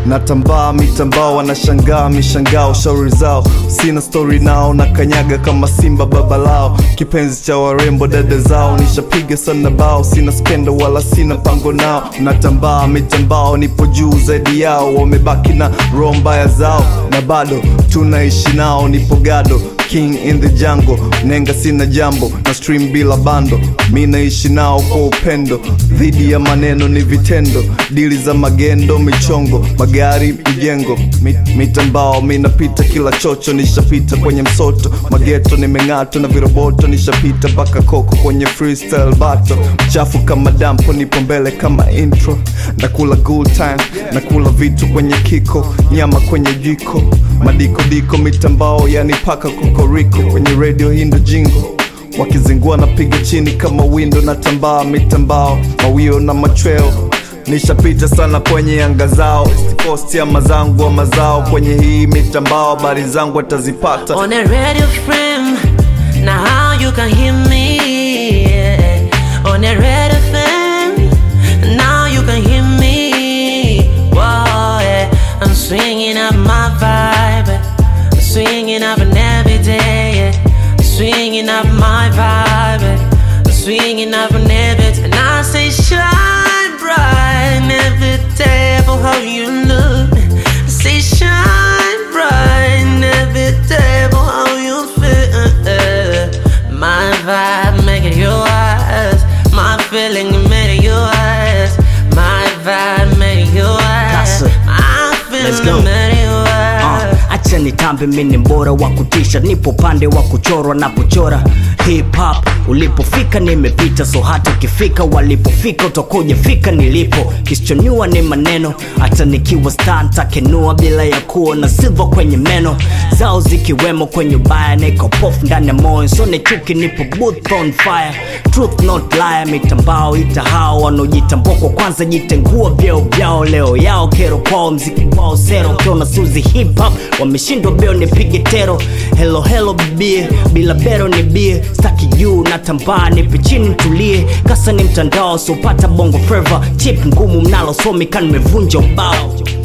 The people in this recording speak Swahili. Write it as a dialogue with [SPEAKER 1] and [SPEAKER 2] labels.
[SPEAKER 1] natambaa mitambao wanashangaa mishangao shauri zao sina stori nao na kanyaga kama simba baba lao kipenzi cha warembo dada zao nishapiga sana bao sina skendo wala sina pango nao natambaa mitambao nipo juu zaidi yao wamebaki na roho mbaya zao na bado tunaishi nao nipo gado king in the jungle nenga sina jambo na stream bila bando mi naishi nao kwa upendo dhidi ya maneno ni vitendo dili za magendo michongo magari mjengo Mi- mitambao mi napita kila chocho nishapita kwenye msoto mageto nimeng'ato na viroboto nishapita mpaka koko kwenye freestyle bato mchafu kama dampo nipo mbele kama intro nakula good time nakula vitu kwenye kiko nyama kwenye jiko madikodiko mitambao yani paka kokoriko kwenye radio hindo jingo wakizingua napiga chini kama windo na tambaa mitambao mawio na machweo nishapita sana kwenye anga zao post ya mazangu wa mazao kwenye hii mitambao habari zangu atazipata
[SPEAKER 2] on a radio frame. Now how you can hear me yeah. on a radio frame. Now you can hear me. Whoa, yeah. I'm swinging up my vibe. yeah. I'm swinging up and every day. Yeah. I'm swinging up my vibe. yeah. I'm swinging up and every day. And I say shine bright every day for how you look. I say shine bright every day for how you feel. My vibe make it yours. My feeling make it yours. My vibe make it yours.
[SPEAKER 3] That's it.
[SPEAKER 2] My
[SPEAKER 3] Let's
[SPEAKER 2] feeling
[SPEAKER 3] go.
[SPEAKER 2] make it yours.
[SPEAKER 3] Uh, acha nitambe mini mbora wa kutisha nipo pande wa kuchorwa na kuchora hip hop ulipofika nimepita so hata ukifika walipofika utakuja fika nilipo kisichonyua ni maneno hata nikiwa star ntakenua bila ya kuwa na silva kwenye meno zao zikiwemo kwenye ubaya niko pof ndani ya moyo so ni chuki nipo booth on fire truth not lie mitambao ita hao wanaojitambua kwa kwanza jitengua vyeo vyao leo yao kero kwao mziki wao sero ukiona suzi hip hop wameshindwa beo nipige tero helo helo bibie bila bero ni bie staki juu na tambaa nipe chini ntulie kasa ni mtandao sopata bongo flava chip ngumu mnalo somi kan nimevunja ubao